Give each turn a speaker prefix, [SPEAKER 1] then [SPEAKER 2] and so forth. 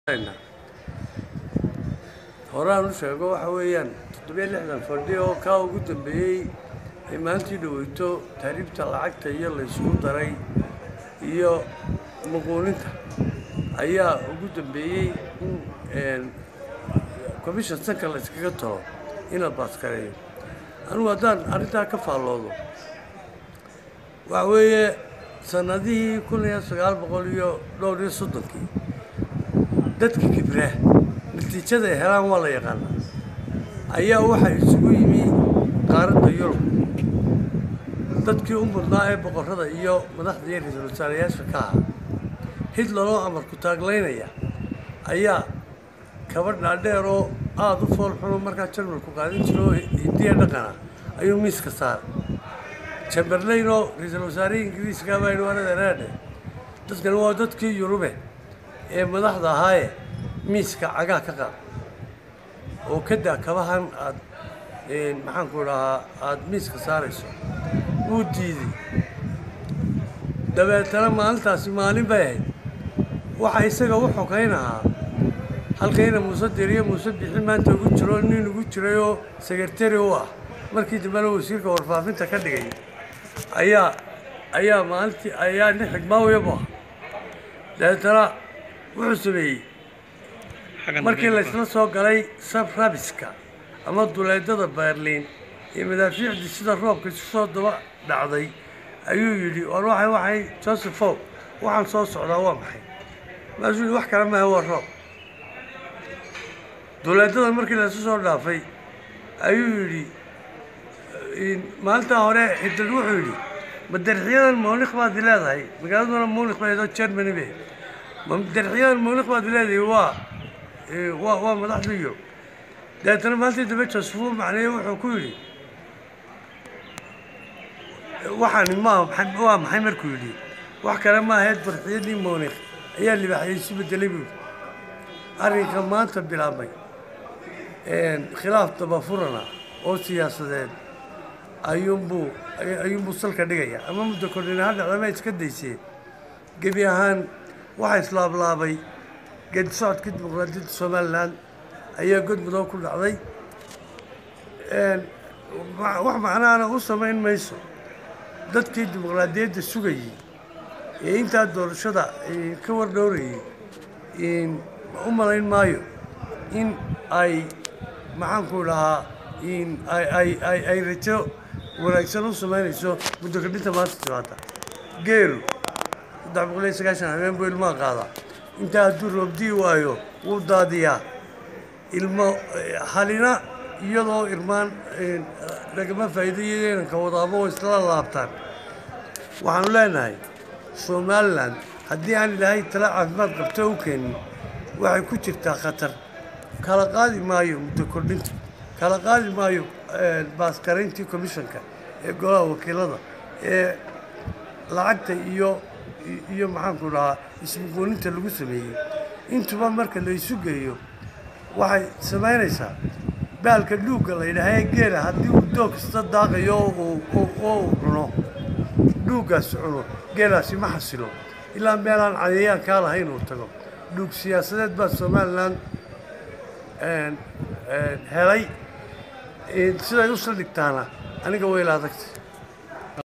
[SPEAKER 1] horaan u sheego waxa weeyaan toddobiyo lixdan fadhi oo kaa ugu dambeeyey ay maantii dhaweyto taariibta lacagta iyo laysku daray iyo muquuninta ayaa ugu dambeeyey in commission sanka la yskaga talo in la baaskareeyo anugu haddaan arrintaa ka faalloodo waxa weeye sannadihii kun iyo sagaal boqol iyo dhowr iyo soddonkii dadka kibra natiijada ay helaan waa la yaqaanaa ayaa waxaa isugu yimi qaaradda yurub dadkii u mudnaa ee boqorrada iyo madaxda iyo ra-iisul wasaarayaasha ka ahaa hitleroo amarku taaglaynaya ayaa kaba dhaadheer oo aada u fool xuno markaa jarmalku qaadin jiro oo hindiya dhaqana ayuu miiska saaray chamberlain oo ra-iisul wasaarihii ingiriiska baa yidhi waanada reedhe dadkani waa dadkii yurube ee madaxda ahaaye miiska cagaa ka qaad oo ka daa kabahan aad maxaanku dhahaa aada miiska saarayso wuu diiday dabeetana maalintaasi maalin bay ahayd waxa isaga u xogaynahaa halkayna muuse diriyo muuse bixi maanta ugu jiro nin ugu jirayoo sekretari u ah markii dambena wasiirka warfaafinta ka dhigay ayaa ayaa maalintii ayaa nin xigmaawiyabu ah dabeetana wuxuu sameeyey markii laysla soo galay sabrabiska ama duleedada berliin iyo madaafiicdii sida roobka isu soo daba dhacday ayuu yidhi war waxay waxay josephow waxaan soo socdaa waa maxay maasuu yidhi wax kale maaha waa roob duleedada markii laysu soo dhaafay ayuu yidhi maalintaa hore hitler wuxuu yidhi madarxiyadan muunikh baad leedahay magaaladuna muunikh baydoo germany be madarxiyadan muunikh baad leedahay waa waa waa madaxda yurub dabeetana maalintii dambe josephu macneeye wuxuu ku yidhi waxaani ma waa maxay markuu yidhi wax kale ma ahayd barxiyadii muunikh ayaa libaaxyay isu bedelay buu yidhi arrinka maanta bilaabmay khilaaf dabafurana oo siyaasadeed ayuunbuu ayuunbuu salka dhigaya ama muddo kordhina ha dhacdama iska dayseen gebi ahaan waxaa islaablaabay geedi socodkii dimuqraadiyadda somalilan ayaa god mudow ku dhacday wax macnaana u samayn mayso dadkii dimuqraadiyadda sugayey ee intaa doorashada ka wardhowrayey u malayn maayo in ay maxaanku dhahaa ay rajo wanaagsan u samaynayso muddo kordhinta maanta timaada geelu saddex boqol iyo sagaashan habeen buu ilmaa qaadaa intaa hadduu roobdii waayo wuu daadiyaa ilmo halina iyadoo irmaan lagama faa'iidayo inanka wadaabo oo isla laabtaan waxaanu leenahay somalilan haddii aan ilaahay tala caafimaad qabto u keenin waxay ku jirtaa khatar kala qaadi maayo muddo kordhinta kala qaadi maayo baaskarayntii commissionka ee golaha wakiilada ee lacagta iyo iyo maxaanku dhahaa ismuquuninta lagu sameeyey intuba marka la isu geeyo waxay samaynaysaa baalka dhuugga la yidhaaha geela haddii uu doog kasta daaqayo oo uu cuno dhuuggaasi cuno geelaasi ma xasilo ilaa meelaan cadayaan kaa lahayn uu tago dhuug siyaasadeed baa somalilan helay siday u saldhigtaana aniga wayla adagtay